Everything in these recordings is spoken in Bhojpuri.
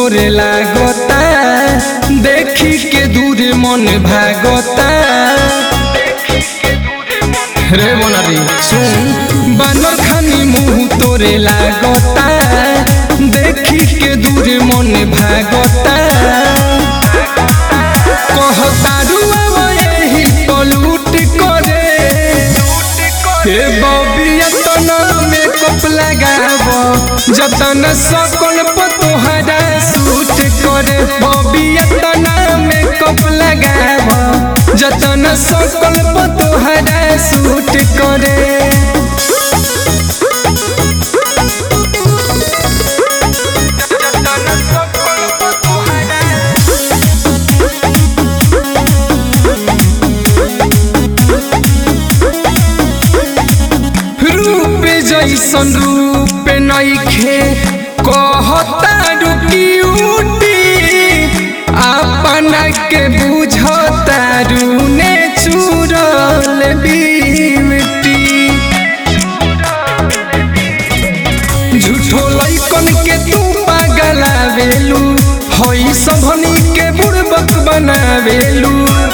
तोरे लागता देखी के दूर मन भागता रे मोनारी सुन बानर खानी मुंह तोरे लागता देखी के दूर मन भागता कहतारू अब यही पलूट करे हे बबिया तना मेकअप लगाब जतन सकल पतोहरा सूट करे बबिया तना मेकअप लगाब जतन सकल पतोहरा सूट करे रूप जैसन रूप नइखे कहता रुकी अपना के बुझता रूने चूरल बीमती झूठो लइकन के तू पागलावेलू हई सबनी के बुड़बक बनावेलू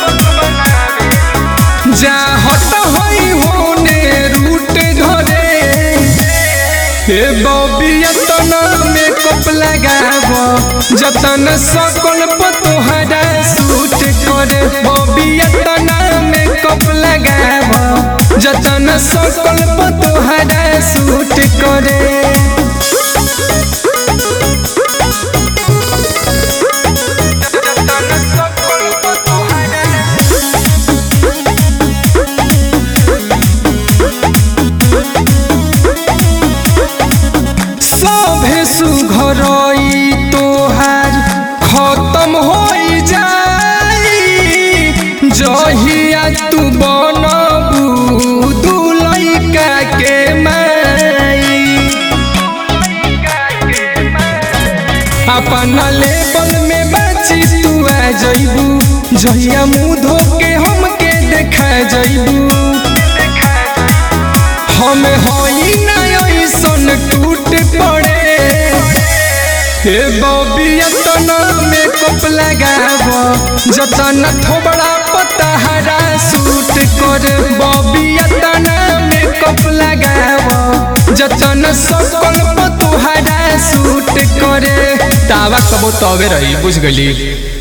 जा हट हई होने रूट धरे हे बबिया तना मेकअप लगाब जतन सकल पतोहरा सूट करे बबिया तना मेकअप लगाब जतन सकल पतोहरा सूट करे सभे सुघरई तोहार खत्म हो जाई जहिया तू बनबू दुलैका के माई अपना लेवल में बाची तू आ जइबू जहिया मुँह धो के हमके देखा जइबू हम हई ना ऐसन टूट पड़े हे बबिया तना मेकअप लगाब जतन थोबड़ा पतहरा सूट कर बबिया तना मेकअप लगाब जतन सकल पतोहरा सूट करे तावा कबो तबे रही बुझ गली